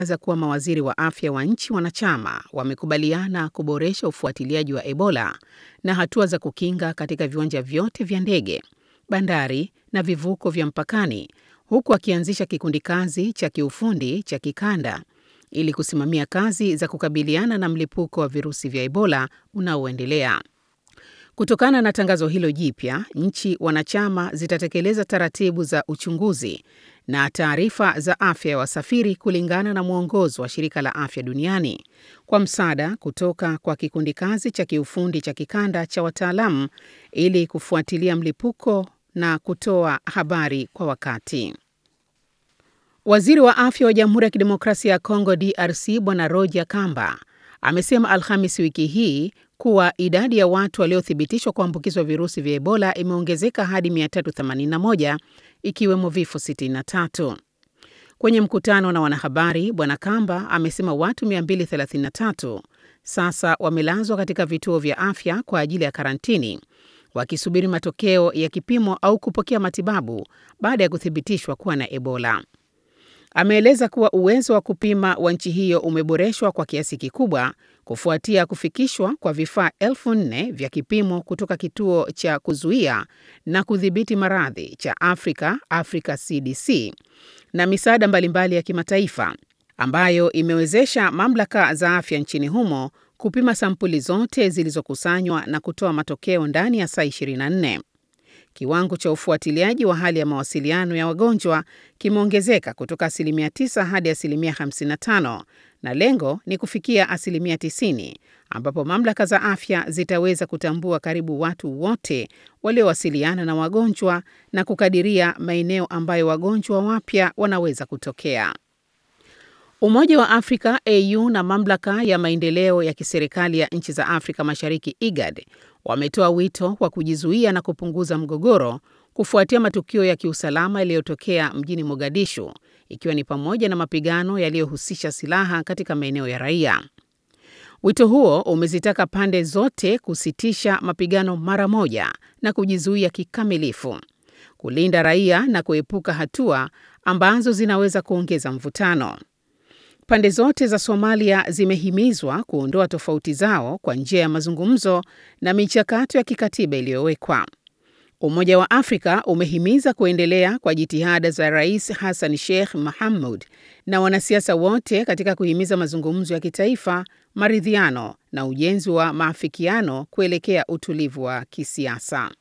za kuwa mawaziri wa afya wa nchi wanachama wamekubaliana kuboresha ufuatiliaji wa Ebola na hatua za kukinga katika viwanja vyote vya ndege, bandari na vivuko vya mpakani, huku akianzisha kikundi kazi cha kiufundi cha kikanda ili kusimamia kazi za kukabiliana na mlipuko wa virusi vya Ebola unaoendelea. Kutokana na tangazo hilo jipya, nchi wanachama zitatekeleza taratibu za uchunguzi na taarifa za afya ya wasafiri kulingana na mwongozo wa Shirika la Afya Duniani kwa msaada kutoka kwa kikundi kazi cha kiufundi cha kikanda cha wataalamu ili kufuatilia mlipuko na kutoa habari kwa wakati. Waziri wa afya wa Jamhuri ya Kidemokrasia ya Kongo DRC Bwana Roger Kamba amesema Alhamis wiki hii kuwa idadi ya watu waliothibitishwa kuambukizwa virusi vya Ebola imeongezeka hadi 381 ikiwemo vifo 63. Kwenye mkutano na wanahabari, Bwana Kamba amesema watu 233 sasa wamelazwa katika vituo vya afya kwa ajili ya karantini wakisubiri matokeo ya kipimo au kupokea matibabu baada ya kuthibitishwa kuwa na Ebola. Ameeleza kuwa uwezo wa kupima wa nchi hiyo umeboreshwa kwa kiasi kikubwa kufuatia kufikishwa kwa vifaa elfu nne vya kipimo kutoka kituo cha kuzuia na kudhibiti maradhi cha Afrika, Africa CDC, na misaada mbalimbali ya kimataifa ambayo imewezesha mamlaka za afya nchini humo kupima sampuli zote zilizokusanywa na kutoa matokeo ndani ya saa 24. Kiwango cha ufuatiliaji wa hali ya mawasiliano ya wagonjwa kimeongezeka kutoka asilimia 9 hadi asilimia 55 na lengo ni kufikia asilimia 90 ambapo mamlaka za afya zitaweza kutambua karibu watu wote waliowasiliana na wagonjwa na kukadiria maeneo ambayo wagonjwa wapya wanaweza kutokea. Umoja wa Afrika AU na mamlaka ya maendeleo ya kiserikali ya nchi za Afrika Mashariki IGAD wametoa wito wa kujizuia na kupunguza mgogoro kufuatia matukio ya kiusalama yaliyotokea mjini Mogadishu, ikiwa ni pamoja na mapigano yaliyohusisha silaha katika maeneo ya raia. Wito huo umezitaka pande zote kusitisha mapigano mara moja na kujizuia kikamilifu, kulinda raia na kuepuka hatua ambazo zinaweza kuongeza mvutano. Pande zote za Somalia zimehimizwa kuondoa tofauti zao kwa njia ya mazungumzo na michakato ya kikatiba iliyowekwa. Umoja wa Afrika umehimiza kuendelea kwa jitihada za Rais Hassan Sheikh Mohamud na wanasiasa wote katika kuhimiza mazungumzo ya kitaifa, maridhiano na ujenzi wa maafikiano kuelekea utulivu wa kisiasa.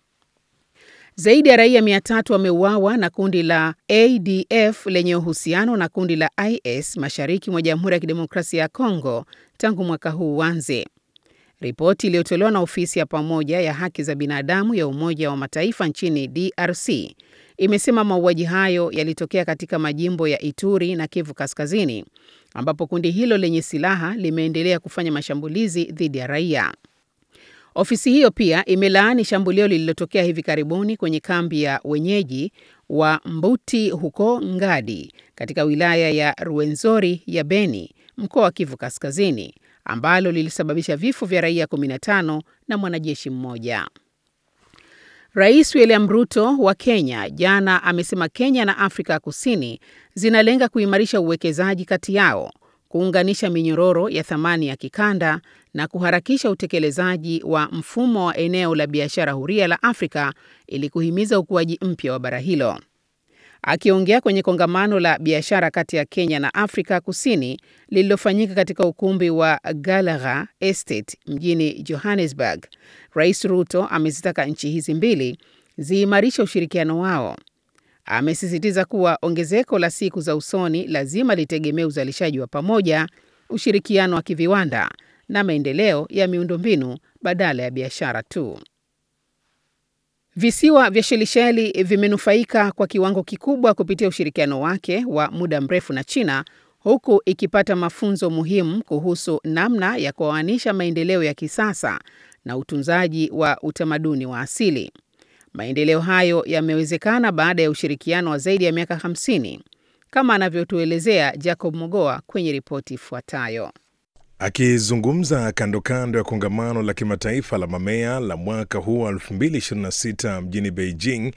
Zaidi ya raia mia tatu wameuawa na kundi la ADF lenye uhusiano na kundi la IS mashariki mwa Jamhuri ya Kidemokrasia ya Kongo tangu mwaka huu uanze. Ripoti iliyotolewa na ofisi ya pamoja ya haki za binadamu ya Umoja wa Mataifa nchini DRC imesema mauaji hayo yalitokea katika majimbo ya Ituri na Kivu Kaskazini, ambapo kundi hilo lenye silaha limeendelea kufanya mashambulizi dhidi ya raia. Ofisi hiyo pia imelaani shambulio lililotokea hivi karibuni kwenye kambi ya wenyeji wa Mbuti huko Ngadi katika wilaya ya Ruwenzori ya Beni, mkoa wa Kivu Kaskazini, ambalo lilisababisha vifo vya raia 15 na mwanajeshi mmoja. Rais William Ruto wa Kenya jana amesema Kenya na Afrika ya Kusini zinalenga kuimarisha uwekezaji kati yao, kuunganisha minyororo ya thamani ya kikanda na kuharakisha utekelezaji wa mfumo wa eneo la biashara huria la Afrika ili kuhimiza ukuaji mpya wa bara hilo. Akiongea kwenye kongamano la biashara kati ya Kenya na Afrika Kusini lililofanyika katika ukumbi wa Gallagher Estate mjini Johannesburg, Rais Ruto amezitaka nchi hizi mbili ziimarishe ushirikiano wao. Amesisitiza kuwa ongezeko la siku za usoni lazima litegemee uzalishaji wa pamoja, ushirikiano wa kiviwanda na maendeleo ya miundombinu badala ya biashara tu. Visiwa vya Shelisheli vimenufaika kwa kiwango kikubwa kupitia ushirikiano wake wa muda mrefu na China, huku ikipata mafunzo muhimu kuhusu namna ya kuoanisha maendeleo ya kisasa na utunzaji wa utamaduni wa asili. Maendeleo hayo yamewezekana baada ya ushirikiano wa zaidi ya miaka 50 kama anavyotuelezea Jacob Mogoa kwenye ripoti ifuatayo. Akizungumza kando kando ya kongamano la kimataifa la mamea la mwaka huu wa 2026 mjini Beijing,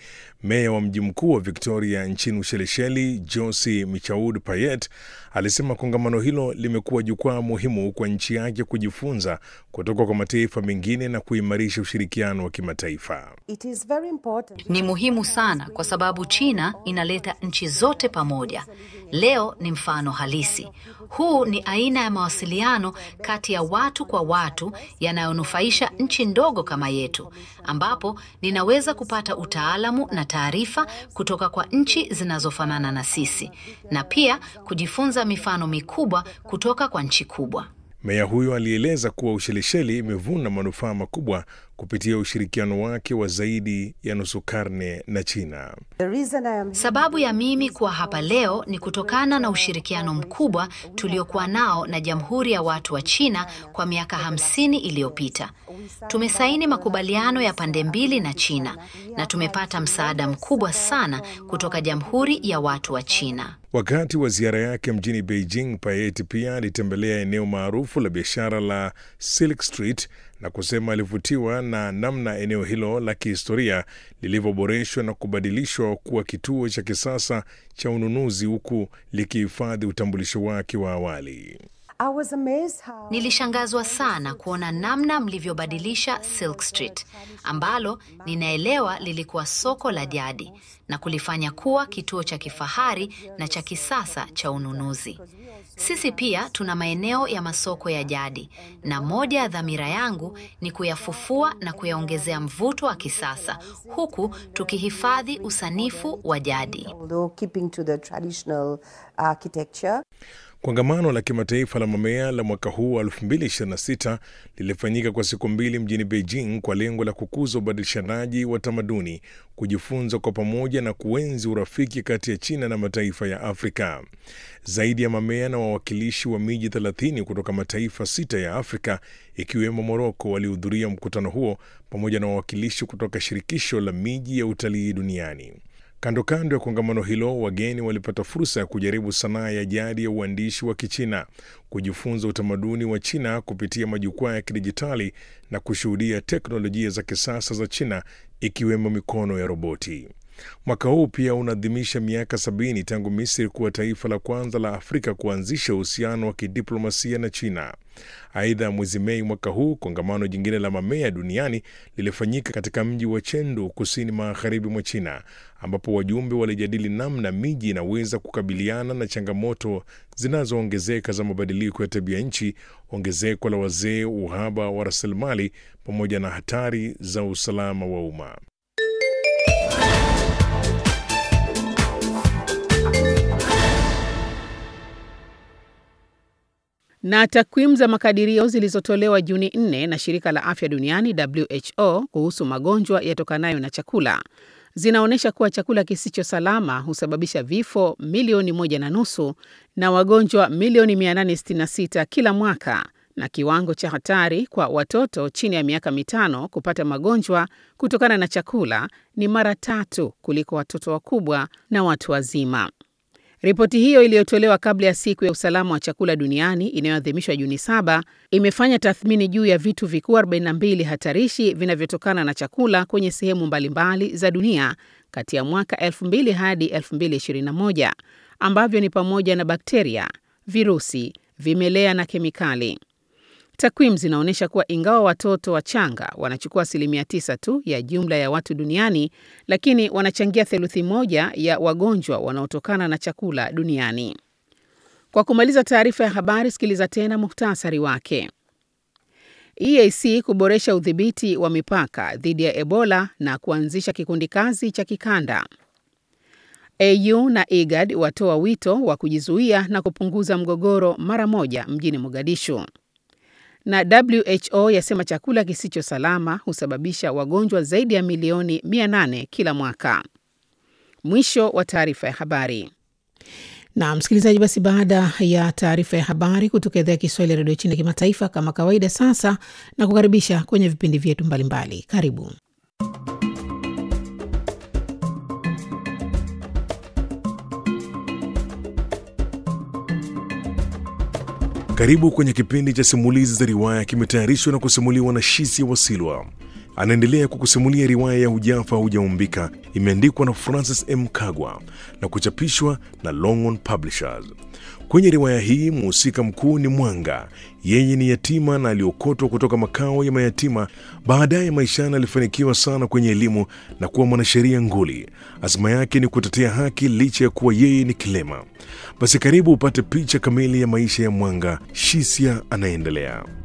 Meya wa mji mkuu wa Victoria nchini Ushelisheli, Josi Michaud Payet, alisema kongamano hilo limekuwa jukwaa muhimu kwa nchi yake kujifunza kutoka kwa mataifa mengine na kuimarisha ushirikiano wa kimataifa. Ni muhimu sana kwa sababu China inaleta nchi zote pamoja. Leo ni mfano halisi. Huu ni aina ya mawasiliano kati ya watu kwa watu yanayonufaisha nchi ndogo kama yetu, ambapo ninaweza kupata utaalamu na taarifa kutoka kwa nchi zinazofanana na sisi na pia kujifunza mifano mikubwa kutoka kwa nchi kubwa. Meya huyo alieleza kuwa Ushelisheli imevuna manufaa makubwa kupitia ushirikiano wake wa zaidi ya nusu karne na China. Sababu ya mimi kuwa hapa leo ni kutokana na ushirikiano mkubwa tuliokuwa nao na Jamhuri ya Watu wa China kwa miaka hamsini iliyopita. Tumesaini makubaliano ya pande mbili na China na tumepata msaada mkubwa sana kutoka Jamhuri ya Watu wa China. Wakati wa ziara yake mjini Beijing, Payet pia alitembelea eneo maarufu la biashara la Silk Street na kusema alivutiwa na namna eneo hilo la kihistoria lilivyoboreshwa na kubadilishwa kuwa kituo cha kisasa cha ununuzi huku likihifadhi utambulisho wake wa awali. How... Nilishangazwa sana kuona namna mlivyobadilisha Silk Street ambalo ninaelewa lilikuwa soko la jadi na kulifanya kuwa kituo cha kifahari na cha kisasa cha ununuzi. Sisi pia tuna maeneo ya masoko ya jadi na moja ya dhamira yangu ni kuyafufua na kuyaongezea mvuto wa kisasa huku tukihifadhi usanifu wa jadi. Kongamano la kimataifa la mamea la mwaka huu wa 2026 lilifanyika kwa siku mbili mjini Beijing kwa lengo la kukuza ubadilishanaji wa tamaduni, kujifunza kwa pamoja na kuenzi urafiki kati ya China na mataifa ya Afrika. Zaidi ya mamea na wawakilishi wa miji 30 kutoka mataifa sita ya Afrika ikiwemo Moroko walihudhuria mkutano huo pamoja na wawakilishi kutoka shirikisho la miji ya utalii duniani. Kando kando ya kongamano hilo, wageni walipata fursa ya kujaribu sanaa ya jadi ya uandishi wa Kichina, kujifunza utamaduni wa China kupitia majukwaa ya kidijitali na kushuhudia teknolojia za kisasa za China ikiwemo mikono ya roboti. Mwaka huu pia unaadhimisha miaka sabini tangu Misri kuwa taifa la kwanza la Afrika kuanzisha uhusiano wa kidiplomasia na China. Aidha, mwezi Mei mwaka huu kongamano jingine la mamea duniani lilifanyika katika mji wa Chengdu, kusini magharibi mwa China, ambapo wajumbe walijadili namna miji inaweza kukabiliana na changamoto zinazoongezeka za mabadiliko ya tabia nchi, ongezeko la wazee, uhaba wa rasilimali, pamoja na hatari za usalama wa umma. Na takwimu za makadirio zilizotolewa Juni 4 na shirika la afya duniani WHO kuhusu magonjwa yatokanayo na chakula zinaonyesha kuwa chakula kisicho salama husababisha vifo milioni moja na nusu na wagonjwa milioni 866 kila mwaka, na kiwango cha hatari kwa watoto chini ya miaka mitano kupata magonjwa kutokana na chakula ni mara tatu kuliko watoto wakubwa na watu wazima. Ripoti hiyo iliyotolewa kabla ya siku ya usalama wa chakula duniani inayoadhimishwa Juni saba imefanya tathmini juu ya vitu vikuu 42 hatarishi vinavyotokana na chakula kwenye sehemu mbalimbali za dunia kati ya mwaka 2000 hadi 2021 ambavyo ni pamoja na bakteria, virusi, vimelea na kemikali. Takwimu zinaonyesha kuwa ingawa watoto wachanga wanachukua asilimia tisa tu ya jumla ya watu duniani, lakini wanachangia theluthi moja ya wagonjwa wanaotokana na chakula duniani. Kwa kumaliza taarifa ya habari, sikiliza tena muhtasari wake. EAC kuboresha udhibiti wa mipaka dhidi ya Ebola na kuanzisha kikundi kazi cha kikanda. AU na IGAD watoa wito wa kujizuia na kupunguza mgogoro mara moja mjini Mogadishu na WHO yasema chakula kisicho salama husababisha wagonjwa zaidi ya milioni 800 kila mwaka. Mwisho wa taarifa ya habari. Na msikilizaji, basi baada ya taarifa ya habari kutoka idhaa ya Kiswahili ya redio China kimataifa, kama kawaida, sasa na kukaribisha kwenye vipindi vyetu mbalimbali. Karibu. Karibu kwenye kipindi cha simulizi za riwaya, kimetayarishwa na kusimuliwa na Shisia Wasilwa. anaendelea kukusimulia riwaya ya Hujafa Hujaumbika. Imeandikwa na Francis M. Kagwa na kuchapishwa na Longhorn Publishers. Kwenye riwaya hii mhusika mkuu ni Mwanga. Yeye ni yatima na aliokotwa kutoka makao ya mayatima. Baadaye maishani alifanikiwa sana kwenye elimu na kuwa mwanasheria nguli. Azma yake ni kutetea haki licha ya kuwa yeye ni kilema. Basi karibu upate picha kamili ya maisha ya Mwanga. Shisia anaendelea.